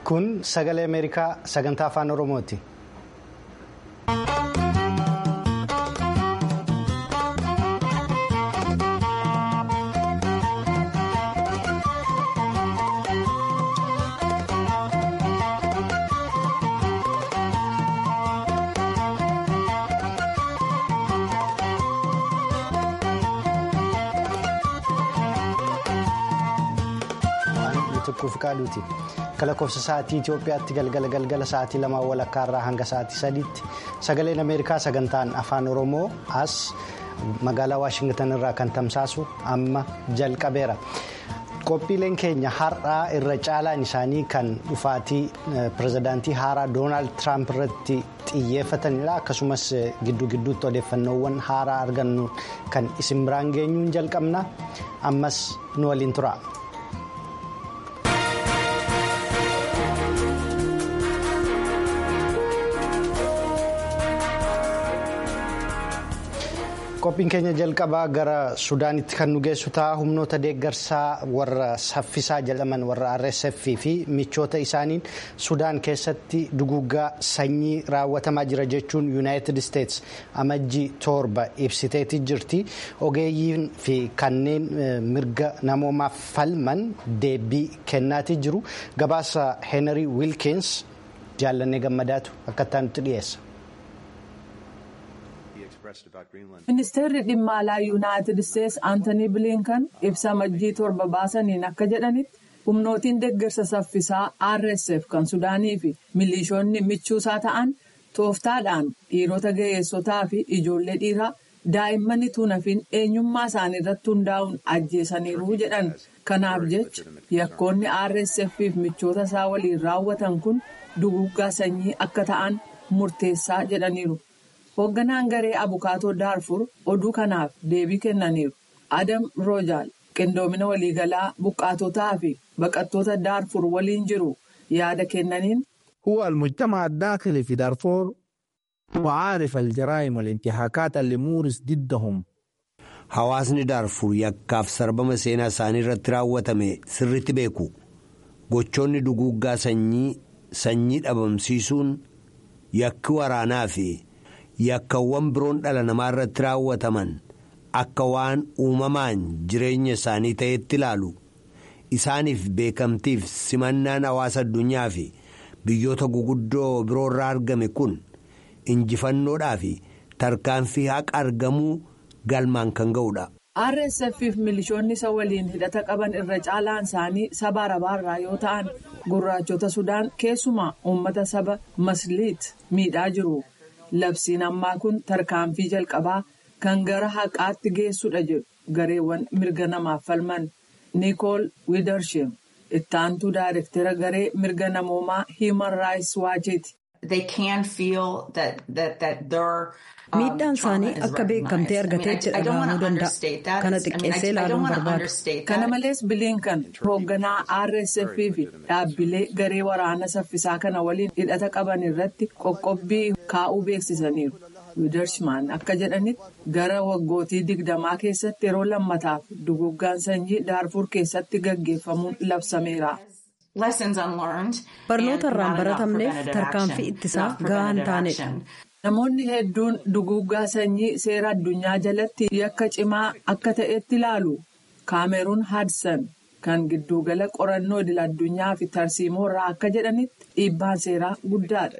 kun sagalee ameerikaa sagantaa afaan oromooti. Akka lakkoofsa sa'aatii Itoophiyaatti galgala galgala sa'aatii lamaa walakkaa irraa hanga sa'aatii sadiitti sagaleen Ameerikaa sagantaan afaan Oromoo as magaalaa Waashingtan irraa kan tamsaasu amma jalqabeera. Qophiileen keenya har'aa irra caalaan isaanii kan dhufaatii pirezidaantii haaraa Doonaald Tiraamp irratti xiyyeeffatanidha. Akkasumas gidduu gidduutti odeeffannoowwan haaraa argannu kan isin biraan geenyuun jalqabna. Ammas nu waliin tura. qophiin keenya jalqabaa gara sudaanitti kan nu geessu ta'a humnoota deeggarsaa warra saffisaa jedhaman warra rsf fi michoota isaaniin sudaan keessatti duguuggaa sanyii raawwatamaa jira jechuun yuunaayitid isteets amajjii torba ibsiteetii jirti ogeeyyiin fi kanneen mirga namoomaaf falman deebii kennaatii jiru gabaasa heenarii wiilkins jaallannee gammadaatu akkattaa nutti dhiyeessa. ministeerri dhimma alaa yuunaayitid isteetsi aantanii biliinkan ibsa amajjii torba baasaniin akka jedhanitti humnootiin deeggarsa saffisaa rsf kan sudaanii fi milishoonni michuusaa ta'an tooftaadhaan dhiirota ga'eessotaa fi ijoollee dhiiraa daa'imman tuunafin eenyummaa isaanii irratti hundaa'uun ajjeesaniiru jedhan kanaaf jecha yakkoonni rsf fi michoota isaa waliin raawwatan kun duguuggaa sanyii akka ta'an murteessaa jedhaniiru. hoogganaan garee abukaatoo daarfur oduu kanaaf deebii kennaniiru adam roojaal qindoomina waliigalaa buqqaatotaa fi baqattoota daarfur waliin jiru yaada kennaniin. هو المجتمع الداخلي في دارفور وعارف الجرائم والانتهاكات اللي مورس ضدهم Hawaasni daarfur yakkaaf sarbama seenaa isaanii irratti raawwatame sirriitti beeku gochoonni duguuggaa sanyii sanyii dhabamsiisuun yakki waraanaa fi. yakkawwan biroon dhala namaa irratti raawwataman akka waan uumamaan jireenya isaanii ta'etti ilaalu isaaniif beekamtiif simannaan hawaasa addunyaa fi biyyoota guguddoo biroo irraa argame kun injifannoodhaa fi tarkaanfii haqa argamuu galmaan kan ga'udha. rsf fi milishoonni isa waliin hidhata qaban irra caalaan isaanii saba arabaarraa yoo ta'an gurraachota sudaan keessumaa uummata saba masliit miidhaa jiru. labsiin ammaa kun tarkaanfii jalqabaa kan gara haqaatti geessudha jedhu gareewwan mirga namaaf falman niikool wiidarsheem ittaantuu daayirektera garee mirga namoomaa hiiman raayis waacheeti. miidhaan isaanii akka beekamtee argateetti dhaga'amuu danda'a kana xiqqeessee ilaaluun barbaadu. kana malees biliinkan hoogganaa rsf fi dhaabbilee garee waraana saffisaa kana waliin hidhata qaban irratti qoqqobbii kaa'uu beeksisaniiru wiidarshimaan akka jedhanitti gara waggootii digdamaa keessatti yeroo lammataaf duguuggaan sanyii daarfur keessatti gaggeeffamuun labsameera. barnoota irraan baratamneef tarkaanfii ittisaa gahaa hin taanedha. Namoonni hedduun duguuggaa sanyii seera addunyaa jalatti yakka cimaa akka ta'etti ilaalu. Kaameruun Haadsan kan giddugala qorannoo idil addunyaa fi tarsiimoo irraa akka jedhanitti dhiibbaan seeraa guddaadha.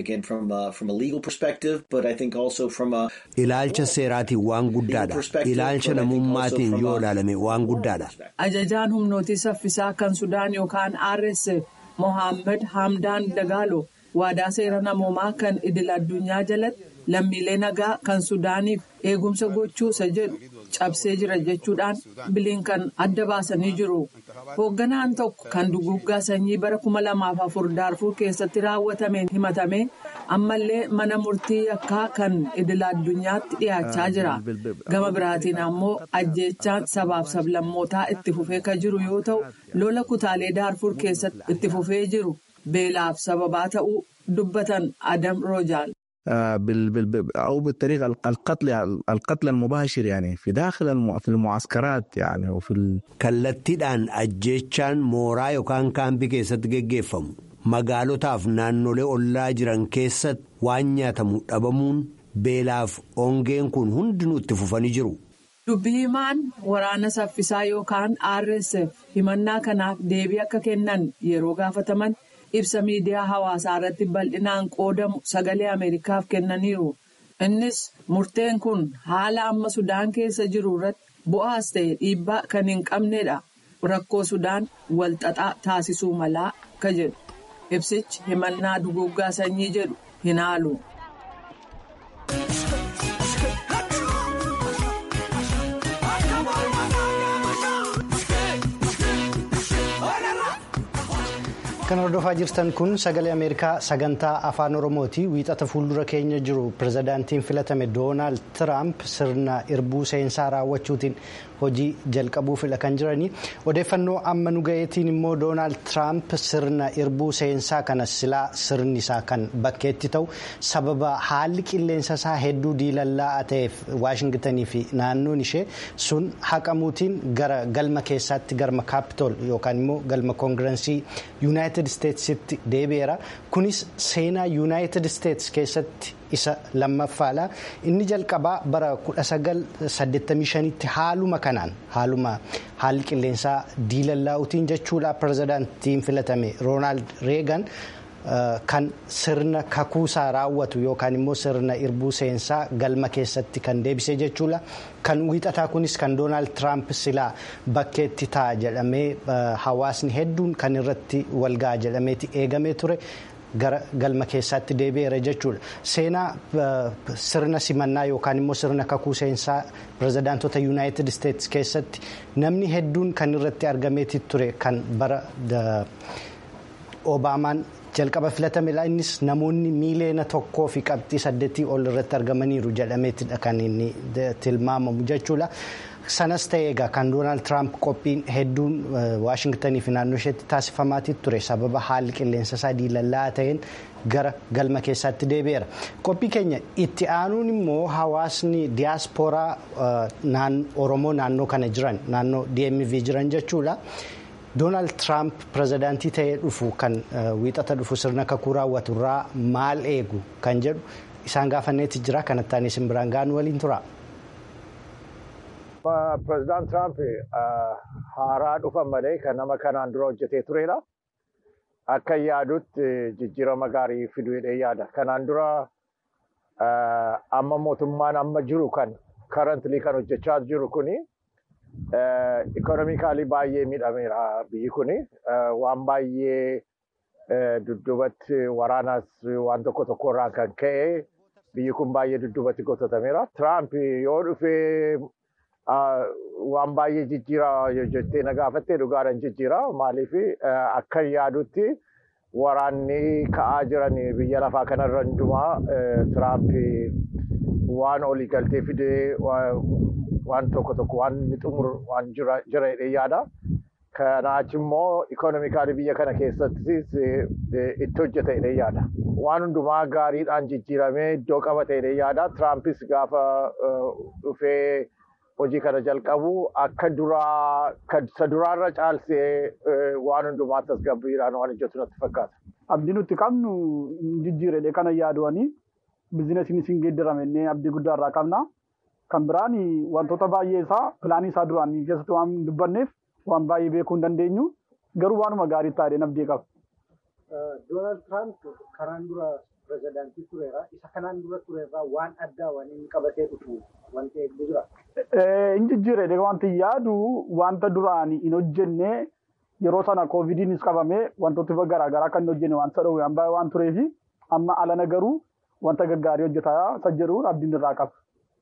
Ilaalcha seeraatiin waan guddaadha. Ilaalcha namummaatiin yoo ilaalame waan guddaadha. Ajajaan humnootii saffisaa kan Sudaan yookaan RSF Mohaammed Hamdaan Dagaalo. waadaa seera namoomaa kan idil addunyaa jalatti lammiilee nagaa kan sudaaniif eegumsa gochuu isa jedhu cabsee jira jechuudhaan biliinkan adda baasanii jiru. hoogganaan tokko kan duguuggaa sanyii bara kuma lamaaf afur daarfur keessatti raawwatameen himatame ammallee mana murtii yakkaa kan idil addunyaatti dhiyaachaa jira. gama biraatiin ammoo ajjeechaan sabaaf sablammootaa itti fufee kan jiru yoo ta'u lola kutaalee daarfur keessatti itti fufee jiru. beelaaf sababaa ta'uu dubbatan adam roojaal. أو بالطريقة القتل القتل المباشر يعني في داخل في المعسكرات يعني وفي kallattiidhaan ajjeechaan mooraa yookaan kaampii keessatti geggeeffamu magaalotaaf naannolee ollaa jiran keessatti waan nyaatamu dhabamuun beelaaf ongeen kun hundinuu itti fufanii jiru. Dubbi himaan waraana saffisaa yookaan RSF himannaa kanaaf deebii akka kennan yeroo gaafataman ibsa miidiyaa hawaasaa irratti bal'inaan qoodamu sagalee Ameerikaaf kennaniiru. Innis murteen kun haala amma Sudaan keessa jiru irratti bu'aas ta'e dhiibbaa kan hin qabnedha. Rakkoo Sudaan walxaxaa taasisuu malaa akka jedhu. Ibsichi himannaa duguggaa sanyii jedhu hin haalu. Kan hordofaa jirtan kun sagalee Ameerikaa sagantaa afaan Oromooti. Wiixata fuuldura keenya jiru pirezidaantiin filatame Doonaald Tiraamp sirna irbuu seensaa raawwachuutiin hojii jalqabuufidha kan jiranii. Odeeffannoo amma nu ga'eetiin immoo Doonaald Tiraamp sirna irbuu seensaa kana silaa sirni isaa kan bakkeetti ta'u sababa haalli qilleensa isaa hedduu diilallaa'aa ta'eef Waashingitanii fi naannoon ishee sun haqamuutiin gara galma keessaatti galma kaapitool yookaan immoo galma koongirensii yuunaayitid isteetsitti deebi'eera. Kunis seenaa yuunaayitid isteets keessatti isa lammaffaadha. Inni jalqabaa bara 1985tti haaluma kanaan haaluma haalli qilleensaa diilallaa'uutiin jechuudha pirezidaantiin filatame Roonaald Reegan. Kan sirna kakuusaa raawwatu yookaan immoo sirna irbuu seensaa galma keessatti kan deebisee jechuudha. Kan wiixataa kunis kan Doonaald Tiraamp silaa bakkeetti ta'a jedhamee hawaasni hedduun kan irratti walga'a jedhameeti eegamee ture. gara galma keessaatti deebi'eera jechuudha. Seenaa sirna simannaa yookaan immoo sirna kakuu seensaa pirezidaantota yuunaayitid isteetsi keessatti namni hedduun kan irratti argameeti ture kan bara Obaamaan jalqaba filatamedha. Innis namoonni miiliyoona tokkoo fi qabxii saddeetii ol irratti argamaniiru jedhameetidha kan inni tilmaamamu jechuudha. Sanas ta'ee egaa kan Doonaald Tiraamp qophiin hedduun Waashingtanii fi naannoo isheetti taasifamaatii ture sababa haalli qilleensa isaa diilallaa'aa ta'een gara galma keessaatti deebi'eera. Qophii keenya itti aanuun immoo hawaasni diyaaspooraa Oromoo naannoo kana jiran naannoo DMV jiran jechuudha. Doonaald Tiraamp pirezidaantii ta'ee dhufu kan wiixata dhufu sirna kakuu raawwatu irraa maal eegu kan jedhu isaan gaafanneeti jira kanatti aanee isin biraan ga'an waliin tura. Pireezidaant Tiraamp haaraa dhufan malee kan nama kanaan dura hojjetee turedha. Akka yaadutti jijjiirama gaarii fiduu hidhee yaada. Kanaan dura amma mootummaan amma jiru kan karantilii kan hojjechaa jiru kuni ikonomikaalii baay'ee miidhameera biyyi kuni. Waan baay'ee dudduubatti waraanas waan tokko tokko irraa kan ka'e biyyi kun baay'ee dudduubatti gototameera. Tiraamp yoo dhufee waan baay'ee jijjiira jettee na gaafattee dhugaadhaan jijjiira. Maaliif akka yaadutti waraanni ka'aa jiran biyya lafaa kanarra hundumaa Tiraamp waan olii galtee fidee waan tokko tokko waan inni xumuru waan jira jedhee yaada. Kanaach immoo ikonomikaalii biyya kana keessattis itti hojjeta jedhee yaada. Waan hundumaa gaariidhaan jijjiiramee iddoo qabate jedhee yaada. Tiraampis gaafa dhufee hojii kana jalqabu akka duraa isa duraarra caalsee waan hundumaa tasgabbiidhaan waan hojjetu natti fakkaata. Abdii nuti qabnu jijjiiredhe kana yaaduwanii bizinesiin isin geeddaramennee abdii guddaa irraa qabna. Kan biraan wantoota baay'ee isaa pilaanii isaa duraan keessatti waan dubbanneef waan baay'ee beekuu hin dandeenyu garuu waanuma gaarii taa'ee abdii qaba. Doonaald Tiraamp kanaan dura pirezidaantii tureera. Isa kanaan dura turerraa waan addaa waan inni qabatee dhufu wanti eegdu jira. Inni jijjiiredhe wanti yaadu wanta duraan hin hojjenne yeroo sana koovidiinis qabame wantoota garaagaraa kan hin hojjenne wanta dhowwe waan baay'ee waan tureefi amma alana garuu wanta gaggaarii hojjetaa isa jedhu abdiin irraa qaba.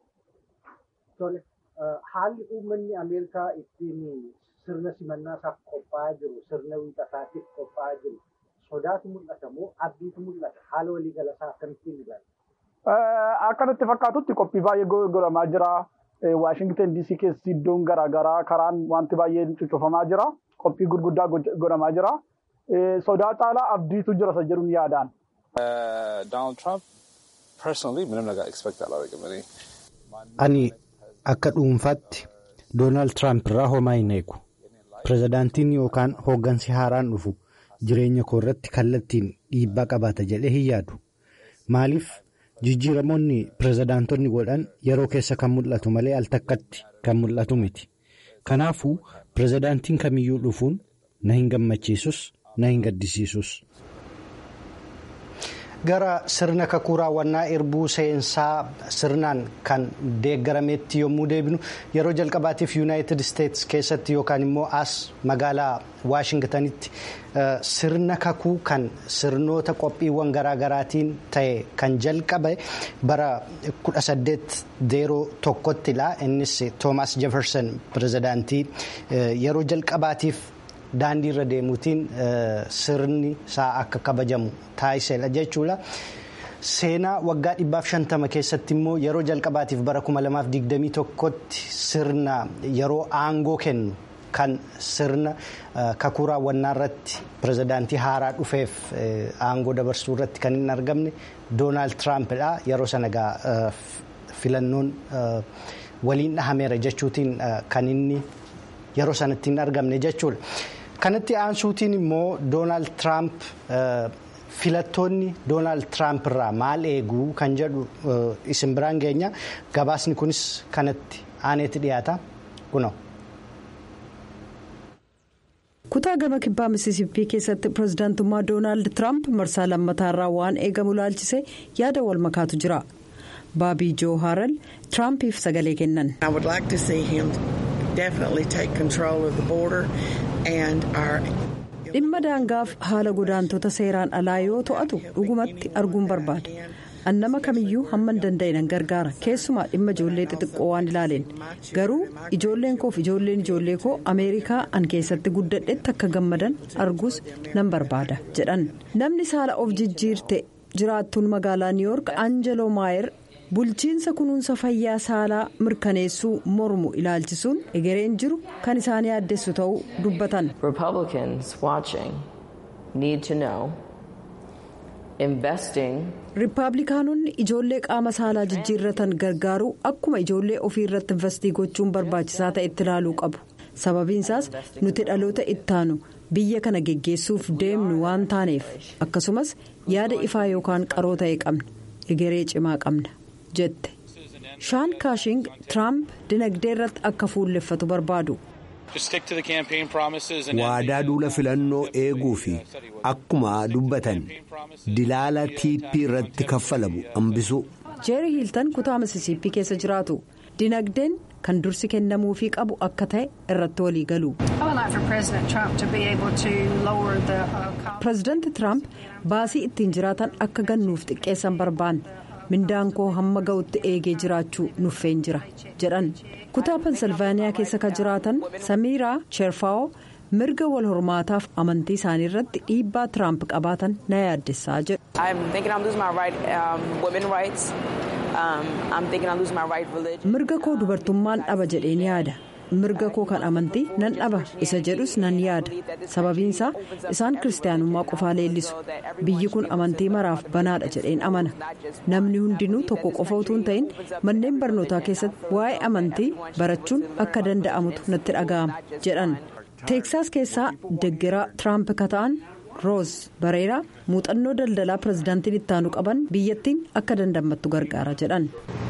Tole haalli uummanni Ameerikaa ittiin sirna simannaa isaaf qophaa'aa jiru sirna wiixataatiif qophaa'aa jiru sodaatu mul'ata moo abdiitu mul'ata haala waliigala isaa akkamittiin ilaala? Akka natti fakkaatutti qophii baay'ee godhamaa jira. Waashingten DC keessi iddoon garaagaraa karaan wanti baay'een cuccufamaa jira. Qophii gurguddaa godhamaa jira. Sodaa caalaa abdiitu jira isa jedhuun yaadaan. Donald Trump personally ምንም ነገር expect አላደርግም እኔ Ani akka dhuunfaatti Doonaald Tiraamp irraa homaa hin eegu. Pirezidaantiin yookaan hooggansi haaraan dhufu jireenya koo irratti kallattiin dhiibbaa qabaata jedhee hin yaadu. Maaliif jijjiiramoonni pirezidaantonni godhan yeroo keessa kan mul'atu malee al takkatti kan mul'atu miti. Kanaafuu pirezidaantiin kamiyyuu dhufuun na hin gammachiisus na hin gaddisiisus. gara sirna kakuu raawwannaa erbuu seensaa sirnaan kan deeggarametti yommuu deebinu yeroo jalqabaatiif yuunaayitid isteetsi keessatti yookaan immoo as magaalaa waashingtanitti sirna kakuu kan sirnoota qophiiwwan garaagaraatiin ta'e kan jalqabe bara 1801ttidha innis toomaas jeferson pirezidaantii yeroo jalqabaatiif. daandii irra deemuutiin sirni isaa akka kabajamu taasisedha jechuudha. Seenaa waggaa dhibbaaf shantama keessatti immoo yeroo jalqabaatiif bara 2021tti sirna yeroo aangoo kennu kan sirna kakuu raawwannaa irratti pirezidaantii haaraa dhufeef aangoo dabarsuu irratti kan hin argamne doonaald tiraampidha. Yeroo sana egaa filannoon waliin dhahameera jechuutiin kan inni yeroo sanatti hin argamne jechuudha. kanatti aansuutiin immoo doonaald tiraamp filattoonni doonaald tiraamp irraa maal eeguu kan jedhu isin biraan geenya gabaasni kunis kanatti aaneetti dhiyaata kunoo. kutaa gama kibbaa misisippii keessatti pirezidaantummaa doonaald tiraamp marsaa lammataarraa waan eegamu laalchise yaada wal makaatu jira baabii joo haaral tiraampiif sagalee kennan. dhimma daangaaf haala godaantota seeraan alaa yoo to'atu dhugumatti arguun barbaada annama kamiyyuu hamman danda'e nan gargaara keessumaa dhimma ijoollee xixiqqoo waan ilaaleen garuu ijoolleen koof ijoolleen ijoollee koo ameerikaa an keessatti guddadhetti akka gammadan arguus nan barbaada jedhan namni saala of jijjiirte jiraattuun magaalaa niiwoork aanjeloo maayer. bulchiinsa kunuunsa fayyaa saalaa mirkaneessuu mormu ilaalchisuun egereen jiru kan isaan yaaddessu ta'uu dubbatan. riippaabilikaanonni ijoollee qaama saalaa jijjiirratan gargaaruu akkuma ijoollee ofii irratti investii gochuun barbaachisaa ta'etti ilaaluu qabu sababiinsaas nuti dhaloota ittaanu biyya kana geggeessuuf deemnu waan taaneef akkasumas yaada ifaa yookaan qaroo ta'e qabna egeree cimaa qabna. jette shaan kaashing tiraamp dinagdee irratti akka fuulleffatu barbaadu. waadaa duula filannoo eeguu fi akkuma dubbatan dilaala tiippii irratti kaffalamu hambisuu. jeeri hiiltan kutaa misisiippii keessa jiraatu dinagdeen kan dursi kennamuufii qabu akka ta'e irratti walii galu. pireezidaanti tiraamp baasii ittiin jiraatan akka gannuuf xiqqeessan barbaanna. mindaan koo hamma ga'utti eegee jiraachuu nuffeen jira jedhan kutaa pensilvaaniyaa keessa kan jiraatan samiiraa cheerfaawoo mirga wal hormaataaf amantii isaanii irratti dhiibbaa tiraamp qabaatan na yaaddessaa jedhu. mirga koo dubartummaan dhaba jedheen yaada. mirga koo kan amantii nan dhaba isa jedhus nan yaada sababiinsaa isaan kiristaanummaa qofaa leellisu biyyi kun amantii maraaf banaadha jedheen amana namni hundinuu tokko qofa utuu hin ta'in manneen barnootaa keessatti waa'ee amantii barachuun akka danda'amutu natti dhaga'ama jedhan teeksaas keessaa deggeraa tiraamp ka ta'an roos bareeraa muuxannoo daldalaa pirezidaantiin ittaanu qaban biyyattiin akka dandamattu gargaara jedhan.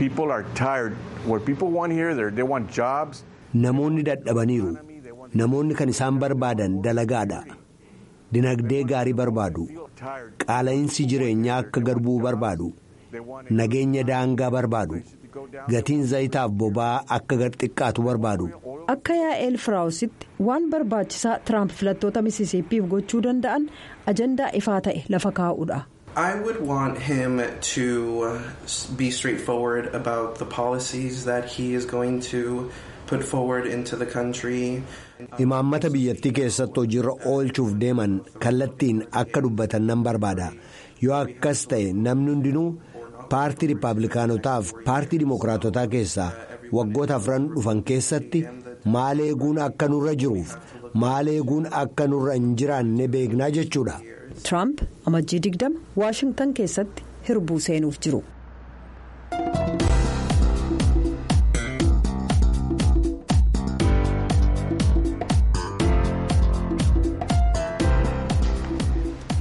Namoonni dadhabaniiru. Namoonni kan isaan barbaadan dalagaadha. Dinagdee gaarii barbaadu. Qaala'insi jireenyaa akka garbuu barbaadu. Nageenya daangaa barbaadu. Gatiin zayitaaf boba'aa akka gad xiqqaatu barbaadu. Akka yaa'eel firaawusitti waan barbaachisaa tiraamp filattoota misisiippiif gochuu danda'an ajandaa ifaa ta'e lafa kaa'uudha. I would want him to be straightforward about the policies that he is going to put forward into the country. Imaammata biyyattii keessatti hojiirra oolchuuf deeman kallattiin akka dubbatan nan barbaada. Yoo akkas ta'e namni hundinuu paartii riippaabilikaanotaaf paartii dimookiraatotaa keessaa waggoota afran dhufan keessatti maal eeguun akka nurra jiruuf maal eeguun akka nurra hin jiraanne beeknaa jechuudha. Tiraamp amajjii digdama waashingtan keessatti hirbuu seenuuf jiru.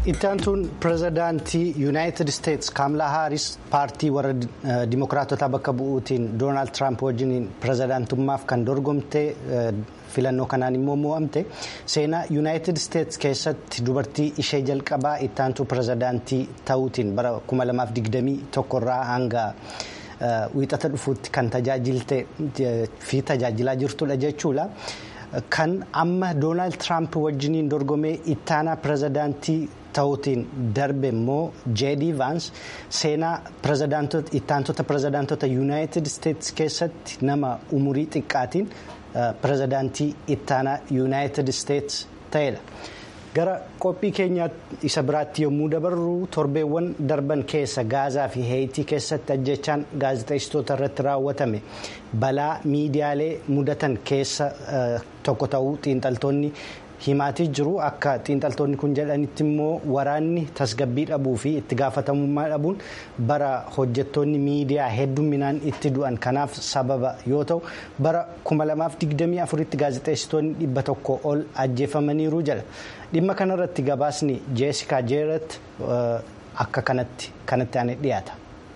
ittaantuun pirezidaantii yuunaayitid isteetsi kaamlaa haaris paartii warra dimokiraatotaa bakka bu'uutiin doonaald tiraamp wajjiniin pirezidaantummaaf kan dorgomte filannoo kanaan immoo mo'amte seenaa yuunaayitid isteetsi keessatti dubartii ishee jalqabaa ittaantuu pirezidaantii ta'uutiin bara 2021 irraa hanga wiixata dhufuutti kan tajaajilte fi tajaajilaa jirtudha jechuudha. kan amma doonaald tiraamp wajjiniin dorgomee ittaanaa pirezidaantii ta'uutiin darbe immoo jeedii vaans seenaa ittaantota pirezidaantota yuunaayitid isteetsi keessatti nama umurii xiqqaatiin pirezidaantii ittaanaa yuunaayitid isteetsi ta'edha. gara qophii keenya isa biraatti yommuu dabarru torbeewwan darban keessa gaazaa fi heeyitii keessatti ajjechaan gaazexeessitoota irratti raawwatame balaa miidiyaalee mudatan keessa tokko ta'uu xiinxaltoonni himaatii jiru akka xiinxaltoonni kun jedhanitti immoo waraanni tasgabbii dhabuu fi itti gaafatamummaa dhabuun bara hojjettoonni miidiyaa hedduminaan itti du'an kanaaf sababa yoo ta'u bara 2024 tti gaazexeessitoonni dhibba tokko ol ajjeefamaniiru jala dhimma kanarratti gabaasni jeesikaa jeerat akka kanatti kanatti aanee dhiyaata.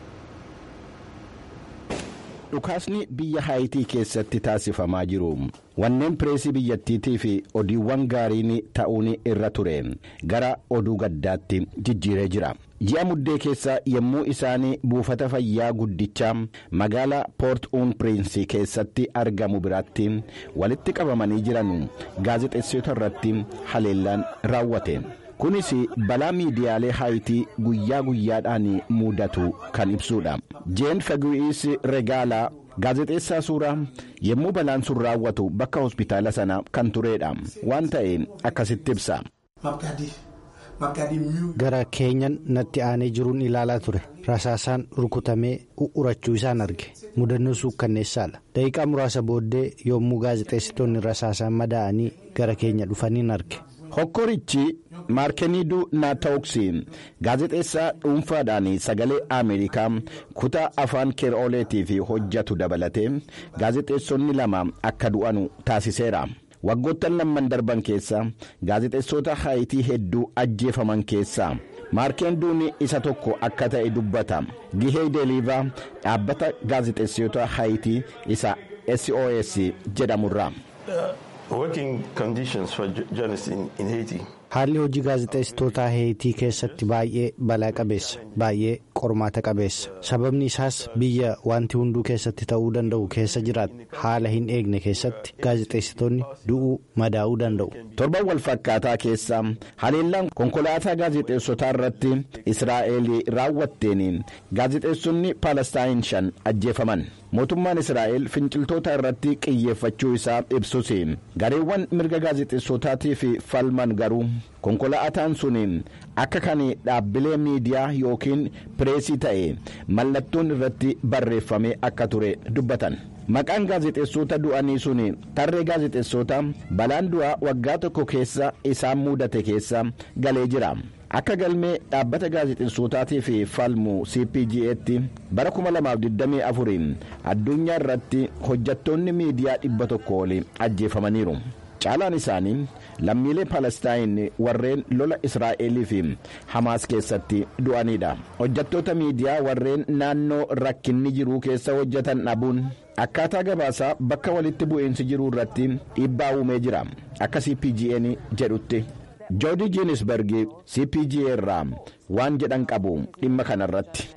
dhukaasni biyya haayitii keessatti taasifamaa jiru wanneen pireesii biyyattiitii fi odiiwwan gaariin ta'uun irra ture gara oduu gaddaatti jijjiiree jira ji'a muddee keessa yommuu isaan buufata fayyaa guddichaa magaalaa poort uun piriinsii keessatti argamu biratti walitti qabamanii jiran gaazexeessitoota irratti haleellaan raawwate. kunis balaa miidiyaalee haayitii guyyaa guyyaadhaan mudatu kan ibsudha jeen fagu'iis regaalaa gaazexeessaa suuraa yommuu balaan sun raawwatu bakka hospitaala sana kan turedha waan ta'e akkasitti ibsa. gara keenyan natti aanee jiruun ilaalaa ture rasaasaan rukutamee u'urachuu isaan arge mudannoo suukkanneessaadha daqiiqaa muraasa booddee yommuu gaazexeessitoonni rasaasaan madaa'anii gara keenya dhufaniin arge. hokkorichi maarkeniiduu naatooksi gaazexeessaa dhuunfaadhaan sagalee ameerikaa kutaa afaan keerooleetiif hojjatu dabalatee gaazexeessonni lama akka du'anu taasiseera waggoottan lamman darban keessa gaazexeessota haayitii hedduu ajjeefaman keessaa maarkeenduun isa tokko akka ta'e dubbata gihee deeliivaa dhaabbata gaazexeessota haayitii isa sos jedhamurra. haalli hojii gaazexeessitootaa heeyitii keessatti baay'ee balaa qabeessa baay'ee qormaata qabeessa sababni isaas biyya wanti hunduu keessatti ta'uu danda'u keessa jiraatu haala hin eegne keessatti gaazexeessitoonni du'uu madaa'uu danda'u. torban wal fakkaataa keessa haleellaan konkolaataa gaazexeessotaa irratti israa'el raawwatteen gaazexeessonni paalestaayin shan ajjeefaman. mootummaan israa'el finciltoota irratti qiyyeeffachuu isaa ibsus gareewwan mirga gaazexeessotaatiif falman garuu konkolaataan sun akka kan dhaabbilee miidiyaa yookiin pireesii ta'e mallattoon irratti barreeffamee akka ture dubbatan. maqaan gaazexeessota du'anii sun tarree gaazexeessota balaan du'aa waggaa tokko keessa isaan mudate keessa galee jira. akka galmee dhaabbata gaazexeessotaatiif falmu cpg'tti bara 2024 addunyaa irratti hojjattoonni miidiyaa dhibba tokko oli ajjeefamaniiru caalaan isaanii lammiilee palestaayin warreen lola israa'elii fi hamaas keessatti du'anidha hojjattoota miidiyaa warreen naannoo rakkinni jiruu keessa hojjatan dhabuun akkaataa gabaasaa bakka walitti bu'iinsi jiruu irratti dhiibbaa uumee jira akka cpg'n jedhutti. joodii jiinisberg cpg irraa waan jedhan qabu dhimma kanarratti.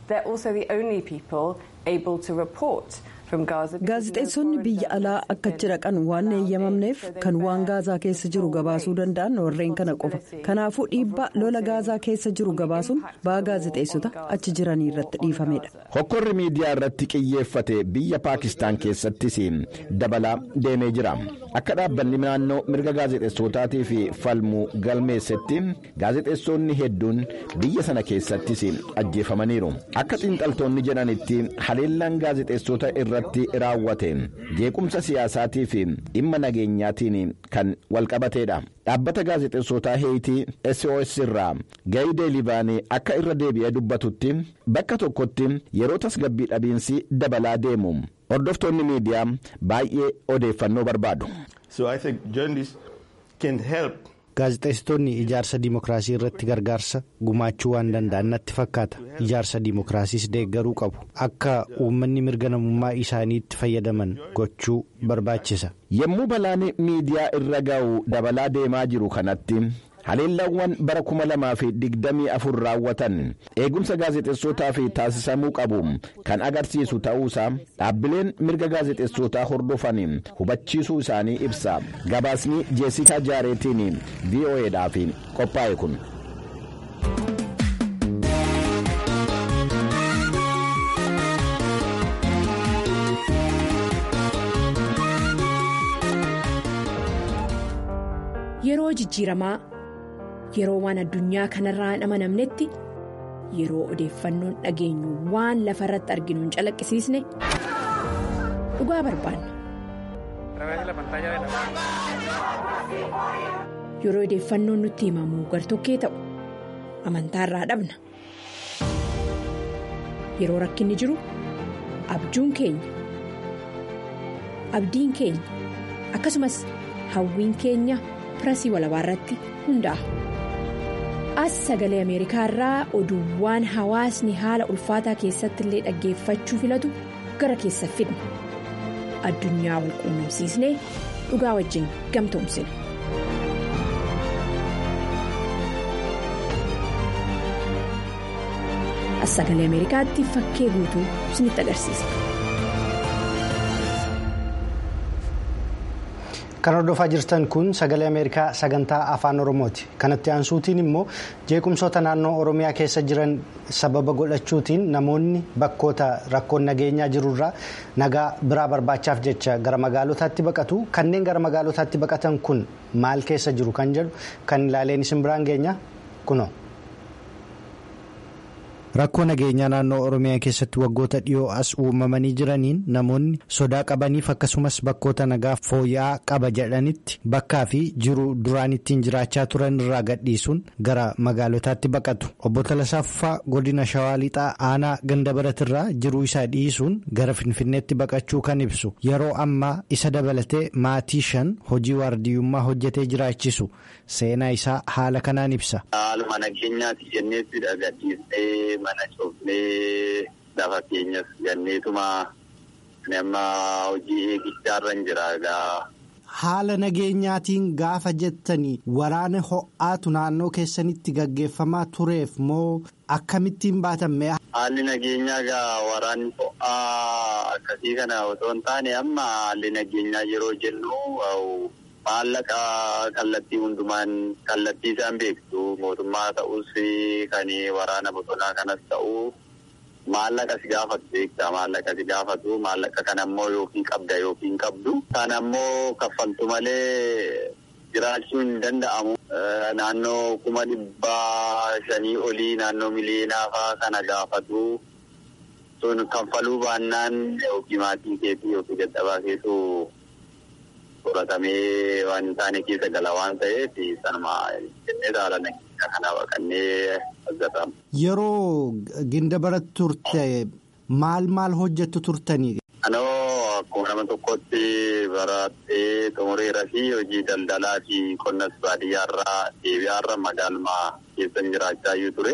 gaazexeessonni biyya alaa akka achi dhaqan waan eeyyamamneef kan waan gaazaa keessa jiru gabaasuu danda'an warreen kana qofa kanaafuu dhiibbaa lola gaazaa keessa jiru gabaasuun ba'aa gaazexeessota achi jiranii irratti dhiifamedha. hokkorri miidiyaa irratti qiyyeeffate biyya paakistaan keessattis dabalaa deemee jira akka dhaabbanni naannoo mirga gaazexeessotaatiif falmu galmeessetti gaazexeessonni hedduun biyya sana keessattis ajjeefamaniiru akka xiinxaltoonni jedhanitti haleellaan gaazexeessota irratti raawwate jeequmsa siyaasaatii fi dhimma nageenyaatiin kan walqabateedha dhaabbata gaazexeessotaa heeyitii sos irraa gaayidee libaanii akka irra deebi'ee dubbatutti bakka tokkotti yeroo tasgabbii dhabiinsi dabalaa deemu hordoftoonni miidiyaa baay'ee odeeffannoo barbaadu. gaazexeessitoonni ijaarsa diimokiraasii irratti gargaarsa gumaachuu waan danda'an natti fakkaata ijaarsa diimokiraasiis deeggaruu qabu akka uummanni mirga namummaa isaaniitti fayyadaman gochuu barbaachisa. yommuu balaan miidiyaa irra ga'u dabalaa deemaa jiru kanatti. haleellawwan bara kuma lamaa fi digdamii afur raawwatan eegumsa gaazexeessotaa fi taasisamuu qabu kan agarsiisu ta'uusaa dhaabbileen mirga gaazexeessotaa hordofan hubachiisuu isaanii ibsa gabaasni jeesikaa jaareetiin vo'eedhaaf qophaa'e kun. yeroo jijjiiramaa yeroo waan addunyaa kanarraa hin amanamnetti yeroo odeeffannoon dhageenyu waan lafa irratti arginu hin calaqqisiisne dhugaa barbaanna. yeroo odeeffannoon nutti himamu gartokkee ta'u amantaarraa dhabna yeroo rakkinni jiru abjuun keenya abdiin keenya akkasumas hawwiin keenya. pirasii walabaa irratti hundaa'a. as sagalee ameerikaa irraa oduuwwan hawaasni haala ulfaataa keessatti illee dhaggeeffachuu filatu gara keessa fidna addunyaa wal quunnamsiisnee dhugaa wajjin gamtoomsina. as sagalee ameerikaatti fakkee guutuu isinitti agarsiisa. kan hordofaa jirtan kun sagalee ameerikaa sagantaa afaan oromooti kanatti aansuutiin immoo jeequmsoota naannoo oromiyaa keessa jiran sababa godhachuutiin namoonni bakkoota rakkoon nageenyaa jirurraa nagaa biraa barbaachaaf jecha gara magaalotaatti baqatu kanneen gara magaalotaatti baqatan kun maal keessa jiru kan jedhu kan ilaaleen isin biraan geenya kuno. rakkoo nageenyaa naannoo oromiyaa keessatti waggoota dhiyoo as uumamanii jiraniin namoonni sodaa qabaniif akkasumas bakkoota nagaa fooyya'aa qaba jedhanitti bakkaa fi jiru duraan ittiin jiraachaa turan irraa gadhiisuun gara magaalotaatti baqatu obbo Talasaaffaa godina shawaa lixaa aanaa ganda baratirraa jiruu isaa dhiisuun gara finfinneetti baqachuu kan ibsu yeroo ammaa isa dabalatee maatii shan hojii waardiyyummaa hojjetee jiraachisu seenaa isaa haala kanaan ibsa. Haaluma nageenyaati jenneettidha gadhiisnee mana cufnee lafa keenyas ganneetuma nama hojii eegichaa jira egaa. Haala nageenyaatiin gaafa jettanii waraana ho'aatu naannoo keessanitti gaggeeffamaa tureef moo akkamittiin baatamme. Haalli nageenyaa egaa waraanni ho'aa akkasii kana otoo hin taane amma haalli nageenyaa yeroo jennu. Maallaqa kallattii hundumaan kallattii isaan beektu mootummaa ta'us kan waraana bosonaa kanas ta'u maallaqa si gaafatu beekta maallaqa si gaafatu maallaqa kana ammoo yookiin qabda yookiin qabdu kan ammoo kaffaltu malee jiraachuu hin danda'amu. Naannoo kuma dhibbaa shanii olii naannoo miliyoonaa fa'aa kana gaafatu sun kaffaluu baannaan yookiin maatii keetii yookiin dadhabaa keessoo. fudhatamee waan hin taane keessa gala waan ta'eef sanuma jennee haala nageenya kana baqannee argatamu. Yeroo ginda baratti turte maal maal hojjettu turtanii? Anoo akkuma nama tokkotti barattee xumureera fi hojii daldalaa fi qonnas baadiyyaarraa deebi'aarra magaaluma keessan jiraachaa iyyuu ture.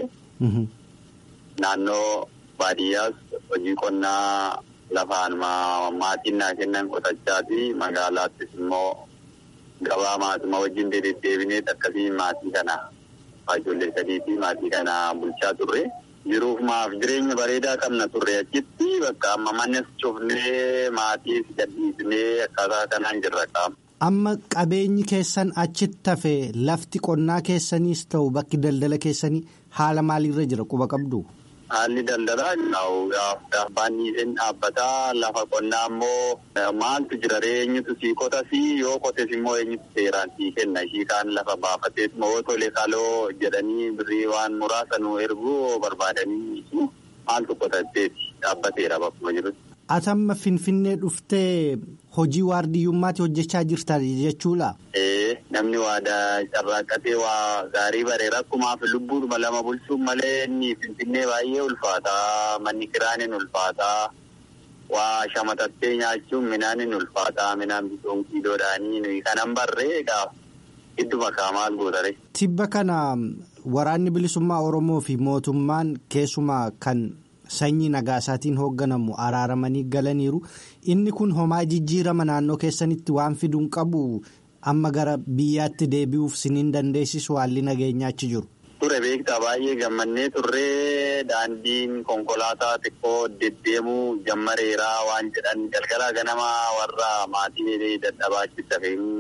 Naannoo baadiyyaas hojii qonnaa. Lafaan maatiin naa kennan qotachaati magaalaattis immoo gabaa maatuma wajjin deddeebinee akkasii maatii kana ijoollee sadiitii maatii kana bulchaa turre. Jiruuf maaf jireenya bareedaa qabna turre achitti bakka amma mannes cufnee maatiis gadhiisnee akkaataa kanaan jirra qaama. Amma qabeenyi keessan achitti hafe lafti qonnaa keessaniis ta'u bakki daldala keessanii haala maaliirra jira quba qabdu? Haalli daldalaa gaaffaan dhiiseen dhaabbataa lafa qonnaa immoo maaltu jira eenyutu sii qotas yoo qotes immoo eenyutu seeraan sii kenna ishii kaan lafa baafatee moo tole kaloo jedhanii birrii waan muraasa nu erguu barbaadanii maaltu qotatteeti dhaabbateera bakkuma jirutti. Atamma Finfinnee dhuftee hojii waardiyyummaatti hojjechaa jirta jechuudha. Namni waadaa carraaqqatee waa gaarii bareera akkumaaf lubbuudhuma lama bulchuun malee inni Finfinnee baay'ee ulfaataa manni kiraan hin ulfaataa waa shamatattee nyaachuun midhaan hin ulfaataa midhaan bituun kiiloodhaanii nuyi kanan barree egaa Idduma maal gootare. Tibba kana waraanni bilisummaa Oromoo fi mootummaan keessumaa kan sanyii nagaasaatiin hoogganamu araaramanii galaniiru. Inni kun homaa jijjiirama naannoo keessanitti waan fiduun qabu amma gara biyyaatti deebi'uuf siniin dandeessisu haalli nageenyaa achi jiru. Ture beektaa baay'ee gammannee turree daandiin konkolaataa xiqqoo deddeemuu jammareeraa waan jedhan galgala ganama warra maatii dadhabaachiisa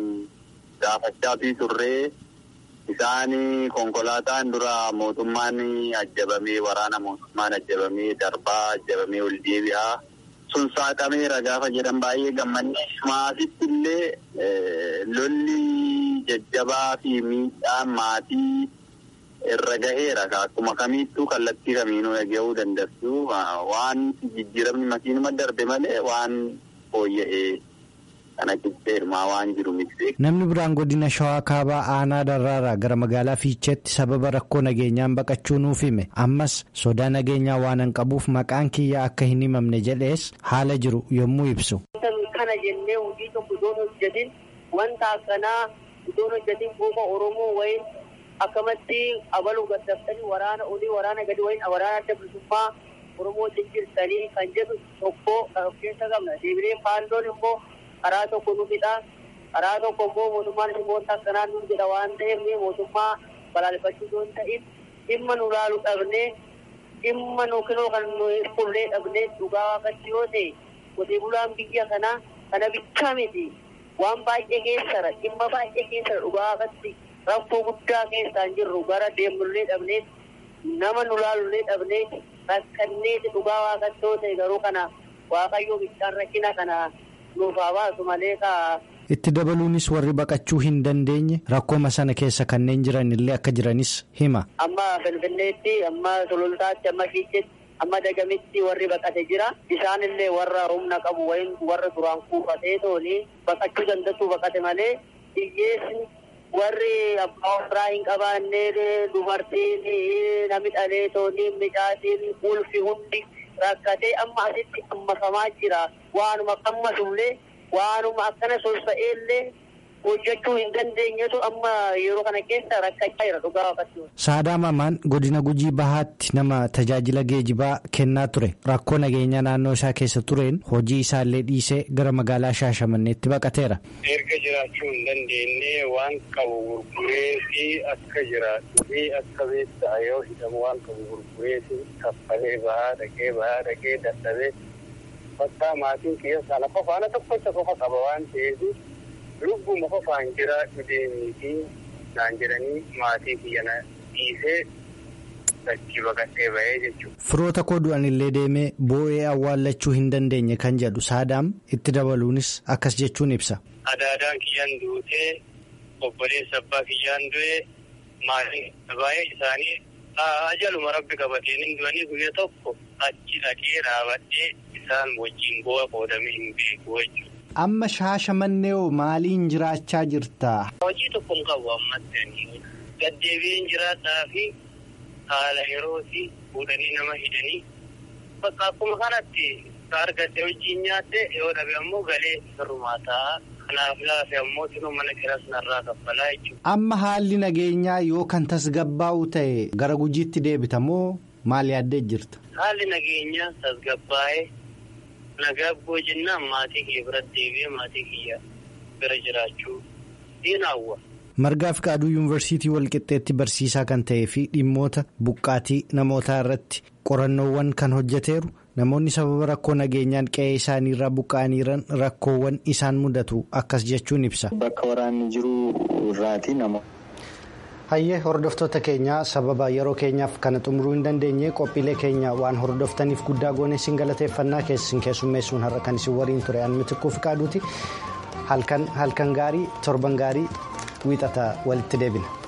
gaafachaa fi turree isaan konkolaataan dura mootummaan ajjabamee waraana mootummaan ajjabamee darbaa ajjabamee ol deebi'aa sun saaqameera gaafa jedhan baay'ee gammannee maasitti illee lolli jajjabaa fi miidhaan maatii. irra gaheera akkuma kamiittuu kallattii kamiinuu dhaga'uu dandeessu waan jijjiiramni makiinuma darbe malee waan fooyya'ee kana qixxeerumaa waan jiru miti. Namni biraan godina shawaa kaabaa aanaa darraaraa gara magaalaa fiicheetti sababa rakkoo nageenyaan baqachuu nuuf hime ammas sodaa nageenyaa waan hin qabuuf maqaan kiyyaa akka hin himamne jedhees haala jiru yommuu ibsu. Kana jennee hojii tokko iddoo hojjetin wanta akkanaa iddoo hojjetin bu'uuma Oromoo wayiin. akkamatti abaluu gaddaftanii waraana olii waraana gadi wayin waraana adda bilisummaa oromoo jijjiirtanii kan jedhu tokko of keessa qabna deebilee faandoon immoo karaa tokko nu fidha karaa tokko immoo mootummaan dhimmoota akkanaa nu jedha waan ta'eef mootummaa balaaleffachuu yoo ta'in dhimma nu laalu dhabnee dhimma nu kinoo kan nu fullee dhabnee dhugaa waaqatti yoo ta'e qotee bulaan biyya kanaa kana bichaa miti waan baay'ee keessara dhimma baay'ee keessara dhugaa waaqatti. rakkoo guddaa keessaan jirru gara deemnullee dhabnee nama nu laalullee dhabnee rakkannee dhugaa waaqattoo ta'e garuu kana waaqayyoo bichaan rakkina kana nuuf haa baasu malee kaa. Itti dabaluunis warri baqachuu hin dandeenye rakkooma sana keessa kanneen jiran illee akka jiranis hima. Amma Finfinneetti amma Sulultaatti amma Fiicheetti amma Dagamitti warri baqate jira. Isaan illee warra humna qabu wayim warra duraan kuufatee tooni baqachuu danda'u baqate malee hiyyeessi warri abbaa warraa hin qabaanne dubartiin nami dhalee tooni midhaatiin ulfi hundi rakkatee amma asitti ammafamaa jira. Waanuma qammasullee waanuma akkana sosa'eellee hojjechuu hin dandeenyetu amma yeroo kana keessa rakkachaa jira dhugaa waaqatti. Saadaa Mamaan godina Gujii Bahaatti nama tajaajila geejibaa kennaa ture rakkoo nageenyaa naannoo isaa keessa tureen hojii isaallee dhiisee gara magaalaa Shaashamanneetti baqateera. Erga jiraachuu hin dandeenye waan qabu gurguree fi akka jiraatu fi akka beektaa yoo hidhamu waan qabu gurguree fi kaffalee bahaa dhaqee bahaa dhaqee dadhabee bakka maatiin kiyya sana qofaana tokkocha qofa qaba waan ta'eef. lubbuma qofaan jira deemii fi naan jedhanii maatii kiyya dhiisee dachii baqatee bahee jechuudha. Firoota koo du'an illee deemee boo'ee awwaallachuu hin dandeenye kan jedhu saadaam itti dabaluunis akkas jechuun ibsa. Adaadaan kiyyaan duutee obboleessa abbaa kiyyaan du'ee maatiin baay'ee isaanii ajaluma rabbi qabatee hin du'anii guyya tokko achi dhaqee dhaabadhee isaan wajjin bu'a qoodamee hin beeku jechuudha. Amma shaashamannee maaliin jiraachaa jirta? Hojii tokko hin qabu ammatti gaddeebiin jiraadhaa fi haala yerootii fuudhanii nama hidhanii bakka akkuma kanatti argatte hojiin nyaatte yoo dhabe ammoo galee sirrumaa ta'a. Kanaaf laafe ammoo sinuu mana kiras narraa kaffalaa jechuudha. Amma haalli nageenyaa yoo kan tasgabbaa'u ta'e gara gujiitti deebita moo maal yaaddee jirta? Haalli nageenyaa tasgabbaa'ee. Nagabboo jennaan maatii kiyya biratti deebi'ee maatii kiyya bira jiraachuu ni hawwa. Margaa Fiqaaduu Yuunivarsiitii Walqixxeetti barsiisaa kan ta'ee fi dhimmoota buqqaatii namootaa irratti qorannoowwan kan hojjeteeru namoonni sababa rakkoo nageenyaan qe'ee isaaniirraa buqqa'anii jiran rakkoowwan isaan mudatu akkas jechuun ibsa. Bakka waraanni jiru irraati nama. Hayyee hordoftoota keenyaa sababa yeroo keenyaaf kana xumuruu hin dandeenye qophiilee keenya waan hordoftaniif guddaa goonee isin galateeffannaa keessin keessummeessuun har'a kan isin waliin ture anmi xiqqoo fiqaaduuti halkan gaarii torban gaarii wiixata walitti deebina.